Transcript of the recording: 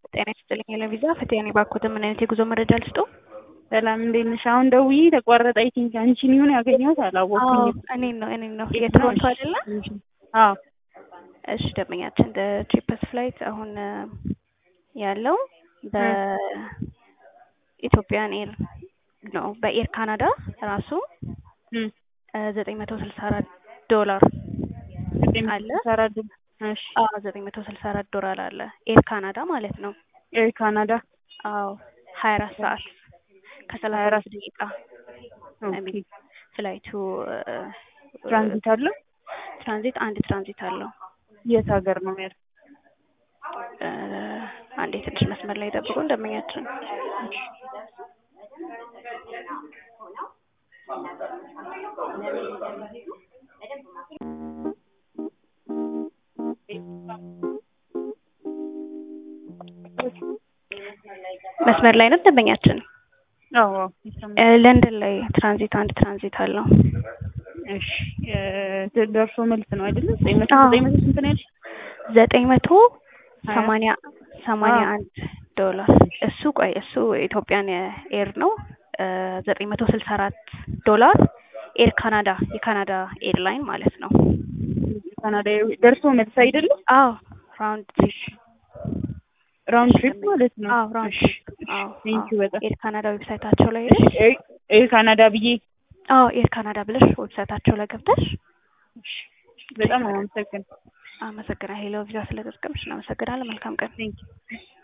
ጤና ይስጥልኝ ለቪዛ ፈቲያ ነኝ። ባኮተ ምን አይነት የጉዞ መረጃ ልስጡ? ሰላም እንዴት ነሽ? አሁን ደውዬ ተቋረጠ። አይ ቲንክ አንቺን ይሁን ያገኘሁት አላወቅኩኝም። እኔን ነው እኔን ነው የትሮንቶ አይደለ? አዎ እሺ ደንበኛችን ቺፐስ ፍላይት አሁን ያለው በኢትዮጵያን ኤር ነው በኤር ካናዳ ራሱ ዘጠኝ መቶ ስልሳ አራት ዶላር አለ። እሺ አዎ ዘጠኝ መቶ ስልሳ አራት ዶላር አለ ኤር ካናዳ ማለት ነው። ኤር ካናዳ አዎ ሀያ አራት ሰዓት ከሰላሳ አራት ደቂቃ ፍላይቱ ትራንዚት አለው። ትራንዚት አንድ ትራንዚት አለው። የት ሀገር ነው ያለው? አንዴ ትንሽ መስመር ላይ ጠብቁ እንደመኛችን መስመር ላይ ነው ደንበኛችን። አዎ ለንደን ላይ ትራንዚት አንድ ትራንዚት አለው። እሺ ደርሶ መልስ ነው አይደለ? ዘጠኝ መቶ ዘጠኝ መቶ ስንት ነው ያልሽ? ዘጠኝ መቶ ሰማንያ ሰማንያ አንድ ዶላር እሱ ቆይ እሱ ኢትዮጵያን ኤር ነው። ዘጠኝ መቶ ስልሳ አራት ዶላር ኤር ካናዳ የካናዳ ኤርላይን ማለት ነው። ካናዳ ደርሶ መልስ አይደለ? አዎ ራውንድ ትሪፕ ራውንድ ትሪፕ ማለት ነው። አዎ ራውንድ ትሪፕ አዎ ቴንኪው በጣም ኤር ካናዳ ዌብሳይታቸው ላይ ሄደሽ ኤር ካናዳ ብዬ አዎ ኤር ካናዳ ብለሽ ዌብሳይታቸው ላይ ገብተሽ በጣም አመሰግናለሁ። አመሰግናለሁ። ሄሎ ቪዛ ስለተጠቀምሽ እናመሰግናለን። መልካም ቀን። ቴንኪው